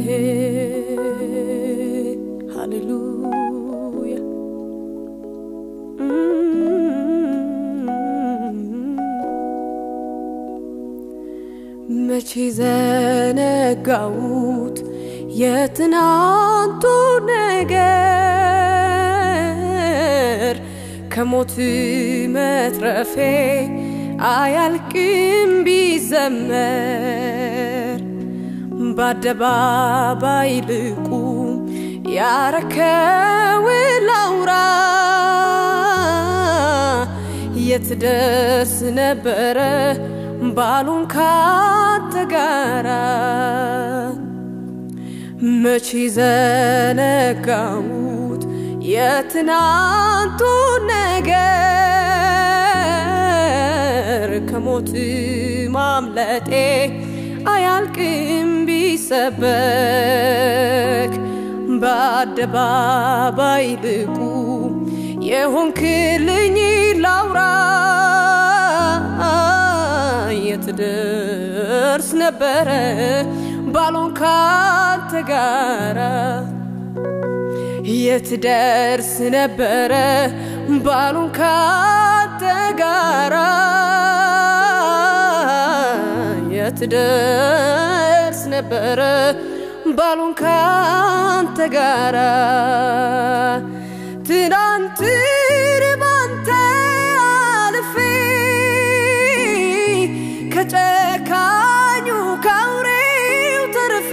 ሃሌሉያ መቼ ዘነጋውት የትናንቱ ነገር ከሞት መትረፌ አያልቅም ቢዘመር በአደባባይ ልቁም ያረከው ላውራ የትደርስ ነበረ ባሉን ካንተ ጋራ መቼ ዘነጋውት የትናንቱ ነገር ከሞት ማምለጤ አያልቅም ቢሰበክ በአደባባይ ልቁ የሆንክልኝ ላውራ የትደርስ ነበረ ባሎን ካንተ ጋራ የትደርስ ነበረ ባሉን ካንተ ጋራ የትደርስ ነበረ ባሉን ካንተ ጋራ ትናንትን ባንተ አልፌ ከጨካኙ ካውሬው ተርፌ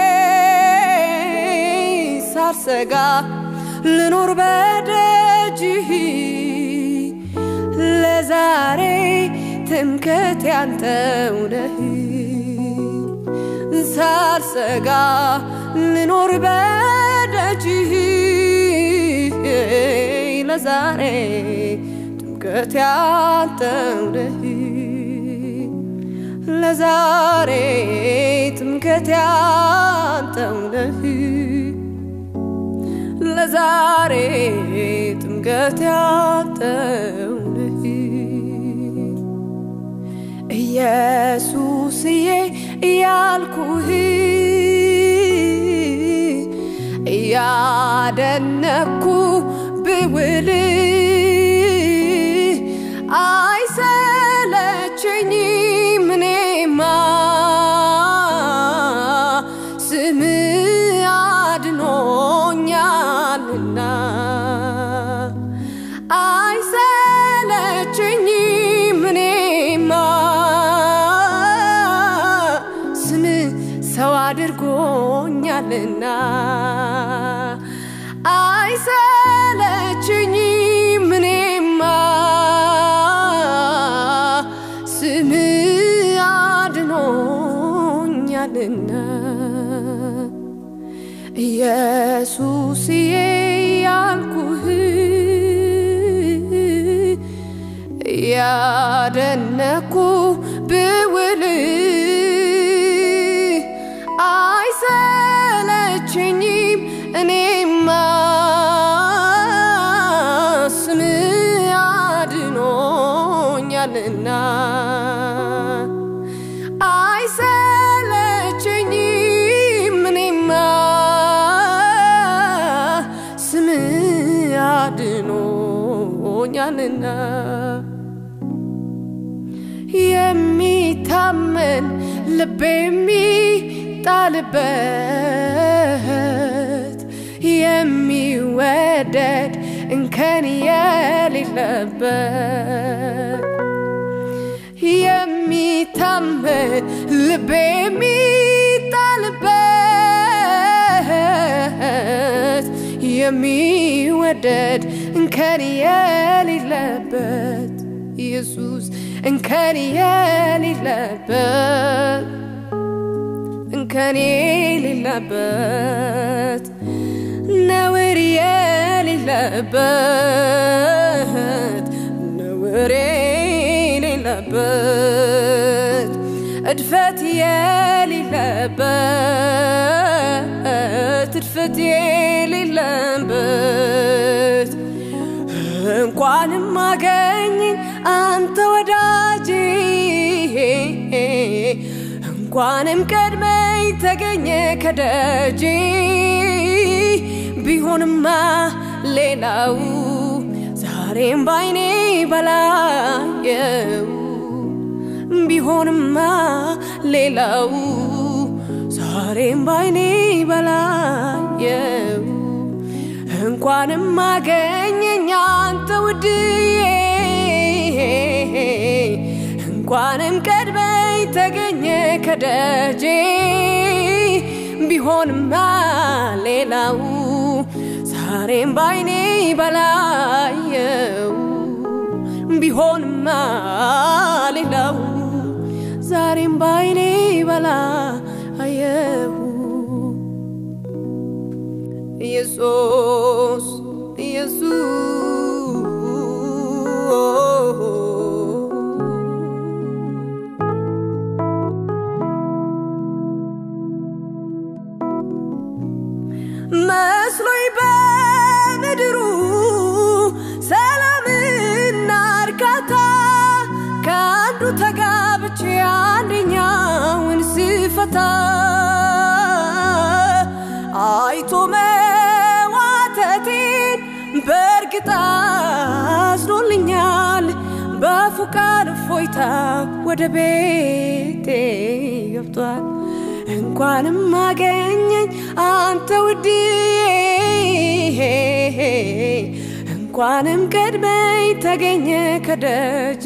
ሳልሰጋ ልኖር በደጅህ ለዛሬ ትምክህቴ አንተው ነህ ሳልሰጋ ልኖር በደጅህ ለዛሬ ትምክህቴ አንተው ነህ ለዛሬ ትምክህቴ አንተው ነህ ለዛሬ ጥምቀት ያንተው ነህ ኢየሱስዬ እያልኩህ እያደነኩ ብውል አይሰለቸኝም እኔማ ስም አድኖኛልና አይሰለቸኝም እኔማ ስም ሰው አድርጎኛልና አይሰለቸኝም እኔማ ስም አድኖኛልና ኢየሱስዬ ያልኩህ ያደነኩ ብውል አይሰለቸኝም እኔማ ስም አድኖኛልና አይሰለቸኝም እኔማ ስም አድኖኛልና የሚታመን ልብ የሚጣልበት የሚወደድ እንከን የሌለበት የሚታመን ልብ የሚጣልበት የሚወደድ እንከን የሌለበት ኢየሱስ እንከን የሌለበት እንከን የሌለበት ነውር የሌለበት ነውር የሌለበት እድፈት የሌለበት እድፈት የሌለበት እንኳንም አገኘኝ አንተ ወዳጄ እንኳንም ቀድመኝ ተገኘ ከደጄ ቢሆንማ ሌላው ዛሬም ባይኔ በላየው ቢሆንማ ሌላው ዛሬም ባይኔ በላየው እንኳንም አገኘኝ አንተ ውድዬ እንኳንም ቀድመኝ ተገኘ ከደጄ ቢሆንማ ሌላው ዛሬም ባይኔ በላየው ቢሆንማ ሌላው ዛሬም ባይኔ በላየው ኢየሱስ ኢየሱስ መስሎኝ በምድሩ ሰላምና እርካታ ከአንዱ ተጋብቼ አንደኛውን ስፈታ አይቶ መዋተቴን በእርግጥ አዝኖልኛል። በአፉ ቃል እፎይታ ወደ ቤቴ ገብቷል። እንኳንም አገኘኝ አንተ ውድዬ እንኳንም ቀድመኝ ተገኘ ከደጅ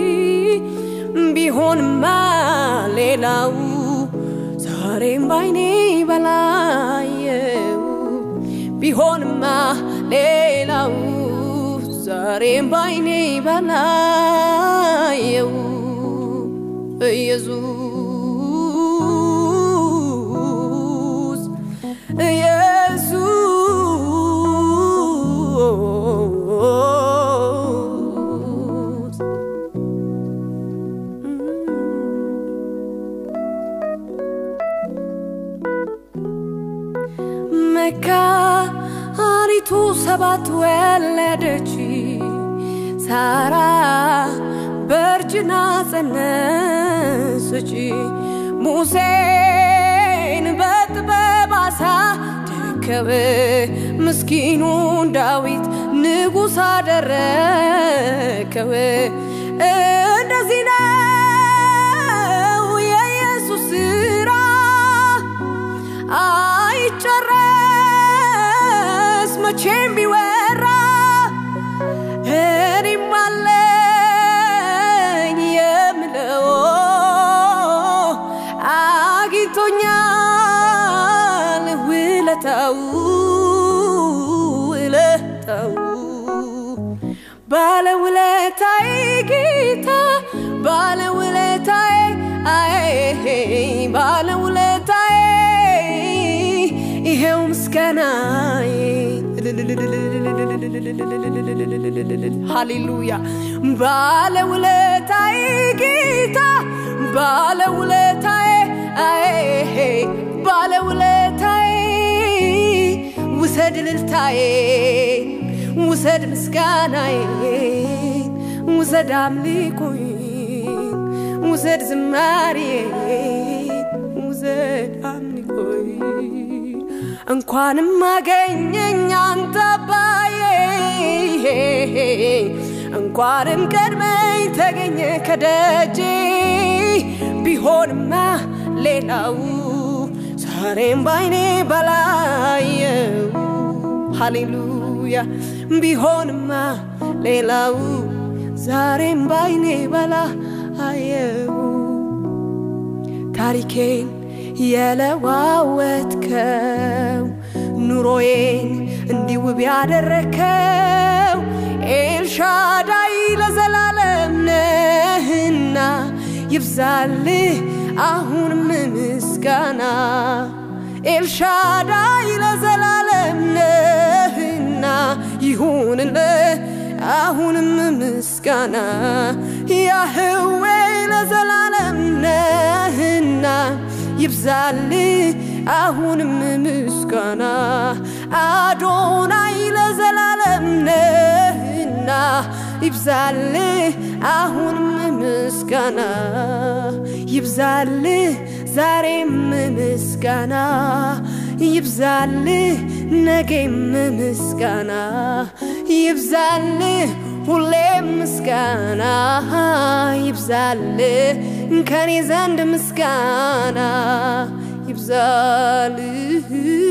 ቢሆንማ ሌላው ዛሬም ባይኔ በላየው ቢሆንማ ሌላው ዛሬም ባይኔ በላየው ኢየሱስ ኢየሱስ መካኒቱ ሰባት ወለደች፣ ሳራ በእርጅና ጸነሰች። ሙሴን በጥበብ አሳደገው፣ ምስኪኑን ዳዊት ንጉሥ አደረገው። እንደዚህ ነው የኢየሱስ ሥራ አይጨረስ መቼም ቢወራ እኔም አለኝ የምለው አግኝቶኛል ውለታው ውለታው ባለውለታዬ ጌታ ባለውለታዬ አይ ባለውለታዬ ይሄው ምስጋናዬ ሃሌሉያ ባለውለታዬ ጌታ ባለውለታዬ አይ ባለውለታዬ ውሰድ እልልታዬ ውሰድ ምስጋናዬ ውሰድ አምልኮዬ ውሰድ ዝማሬ ውሰድ አምልኮዬ እንኳንም አገኘኝ አንተ አባዬ እንኳንም ቀድመኝ ተገኘ ከደጄ ቢሆንማ ሌላው ዛሬም ባይኔ በላየው ሃሌሉያ ቢሆንማ ሌላው ዛሬም ባይኔ በላየው ታሪኬን የለዋወጥከው ኑሮዬን እንዲህ ውብ ያደረከው ኤልሻዳይ ለዘላለም ነህና ይብዛልህ አሁንም ምስጋና ኤልሻዳይ ለዘላለም ነህና ይሁንልህ አሁንም ምስጋና ያህዌ ለዘላለም ነህና ይብዛልህ አሁንም ምስጋና አዶናይ ለዘላለም ነህና ይብዛልህ አሁንም ምስጋና ይብዛልህ ዛሬም ምስጋና ይብዛልህ ነገም ምስጋና ይብዛልህ ሁሌም ምስጋና ይብዛልህ ከኔ ዘንድ ምስጋና ይብዛልህ